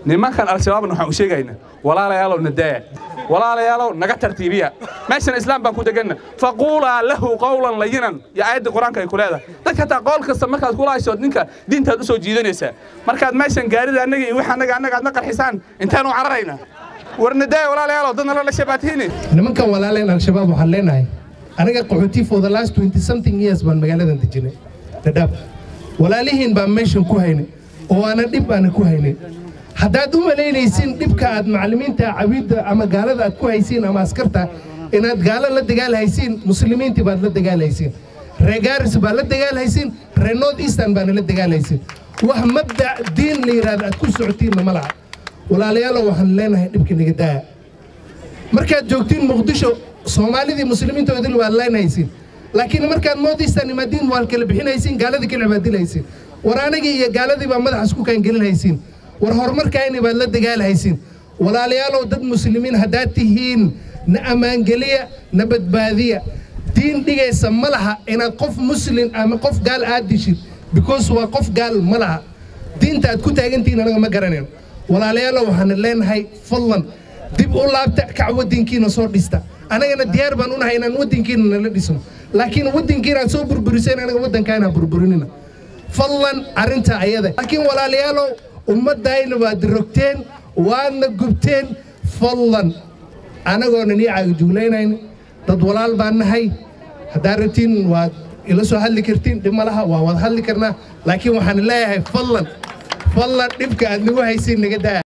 nimankan al-shabaabna waxaan u sheegaynaa walaalayaalow nadaaya walaalayaalow naga tartiibiya meeshan islaam baan ku deganna faquulaa lahu qawlan layinan iyo aayaddii qur-aanka ay ku leedahay dadka hataa qool kasta markaad kula haysood ninka diintaad u soo jiidanaysaa markaad meeshan gaarida annaga iyo wix annaga annaga aad na qarxisaan intaanu cararaynaa war nadaaya walaalayaalow dadna la shabaatiini nimankan walaaleen al-shabaab waxaan leenahay aniga qaxooti for the last 20 something years baan magaaladan dejinay dhadhaab walaalihiin baan meeshan ku haynay oo aanan dhib aanan ku haynin haddaad u malaynaysiin dhibka aad macallimiinta cabiidda ama gaalada aad ku haysiin ama askarta inaad gaalo la dagaalhaysiin muslimiintii baad la dagaalhaysiin reer gaaris baad la dagaalhaysiin reer north eastern baana la dagaalhaysiin wax mabdac diin la yidhaahda aad ku socotiinna ma laha walaalayaalow waxaan leenahay dhibka naga daaya markaad joogtiin muqdisho soomaalidii muslimiinta idil waad leenhaysiin laakiin markaad moodistaan imaadiin waad kala bixinaysiin gaaladii kala cibaadilhaysiin war anagii iyo gaaladii baa madaxas ku kaangelinhaysiin war horumarkaayni baad la dagaalhaysiin walaalayaalow dad muslimiin haddaad tihiin na ammaangeliya na badbaadiya diin dhigaysa ma laha inaad qof muslim ama qof gaal aad dishid because waa qof gaal ma laha diinta aad ku taagantihiin anaga ma garanayno walaalayaalow waxaan leenahay fadlan dib u laabta kac waddankiina soo dhista anagana diyaar baan unahay inaan waddankiina nala dhisno laakiin waddankiina aad soo burburiseen anaga waddankaana burburinina fadlan arrinta ayada laakiin walaalayaalow ummaddayna waad rogteen waadna gubteen fadlan anagoona nii caagijuulaynayna dad walaal baan nahay haddaad rabtiin waad ila soo hadli kartiin dhib ma laha waa wad hadli karnaa laakiin waxaan leeyahay fadlan fadlan dhibka aad nagu haysiin naga daa